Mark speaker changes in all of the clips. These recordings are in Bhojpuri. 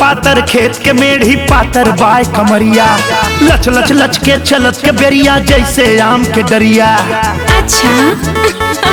Speaker 1: पातर खेत के मेढ़ी पातर बाय कमरिया लच लच लच के चलत के बेरिया जैसे आम के डरिया
Speaker 2: अच्छा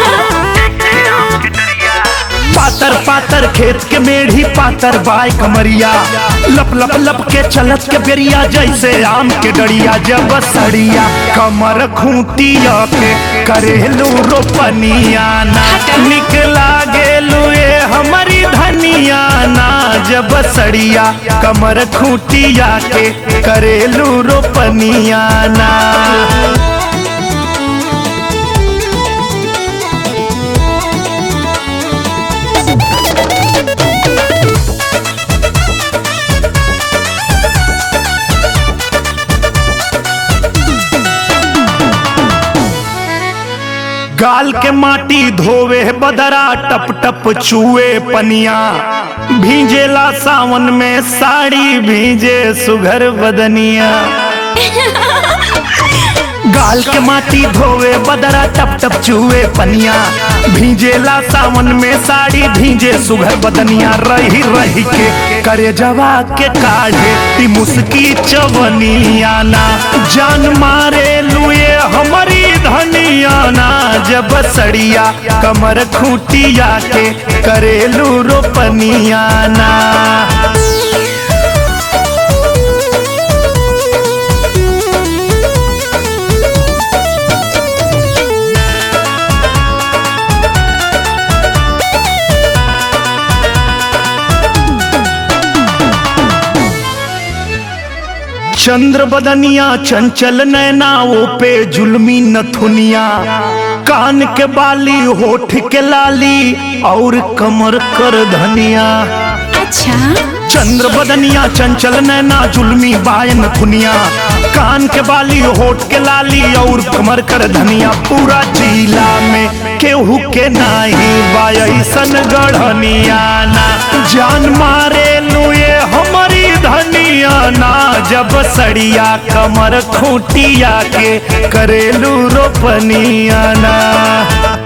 Speaker 1: पातर पातर खेत के मेढ़ी पातर बाय कमरिया लप लप लप के चलत के बेरिया जैसे आम के डरिया जब सड़िया कमर खूंटिया के करेलू रोपनिया ना निकला गेलू ये हमारी धनिया ना जब सड़िया कमर खूंटिया के करेलू रोपनिया ना गाल के माटी धोवे बदरा टप टप चूए पनिया भींजेला सावन में साड़ी भींजे सुघर बदनिया गाल के माटी धोवे बदरा टप टप चूए पनिया भींजेला सावन में साड़ी भींजे सुघर बदनिया रही रही के करे जवा के काढ़े ती मुस्की चवनिया ना जान मारे लुए हमारी धनिया ना जब सड़िया कमर खूटिया के करेलू रोपनिया ना चंद्र बदनिया चंचल नैना वो पे जुल्मी नथुनिया कान के बाली होठ के लाली और कमर कर धनिया
Speaker 2: अच्छा
Speaker 1: चंद्र बदनिया चंचल नैना जुल्मी बायन थुनिया कान के बाली होठ के लाली और कमर कर धनिया पूरा जिला में केहू के नाही बायसन गढ़निया ना जान मारे लुए हमारी धनिया ना जब सड़िया कमर खूटिया के करेलू रोपनिया ना